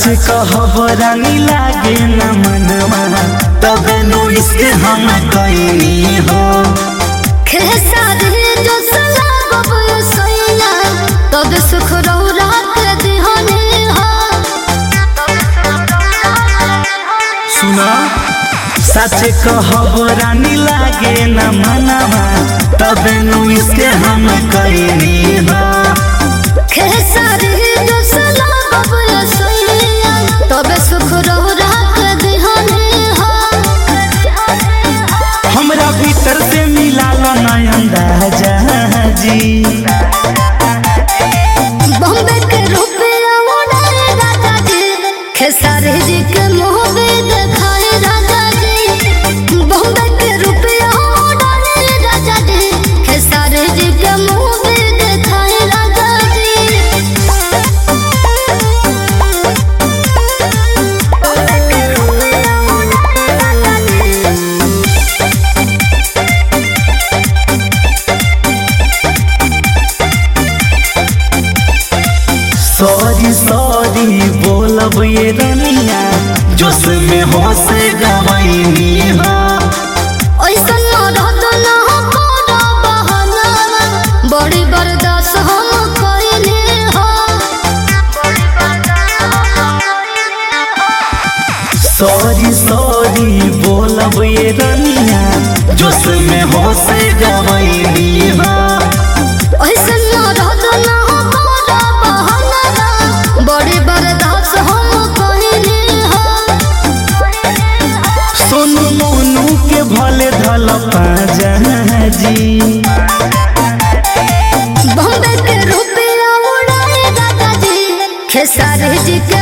कहब रानी लागे न मनवा तबे नु इसके हम कैनी हो खेसारी जो सलागब सैया तब सुख रौरा के दिहने हो सुना सच कहब रानी लागे न मनवा तबे नु इसके हम कैनी हो खेसारी जो सलागब सैया तब सुख रौरा के दिहने हो हमरा भीतर से मिला लो नयन राजा जी बॉम्बे के रुपया उड़ाए राजा जी खेसारी जी के मुंह पे दिखाए राजा जी बॉम्बे के रुपया उड़ाए राजा जी खेसारी जी के मुंह पे दिखाए राजा जी सॉरी सॉरी बोलब ये रनिया जोश में होश गवैनी हो ओइसन मरद न हमरा बहाना बड़ी बर्दाश्त हम कइले हो सॉरी सॉरी बोलब ये रनिया जोश में होश गवैनी हो ओइसन मरद न हमरा बहाना बड़ी बर्दाश्त हम कइले हो सोनू मोनू के भले धल पाजा जी बॉम्बे के रुपया उड़ाए दादा जी खेसारी जी के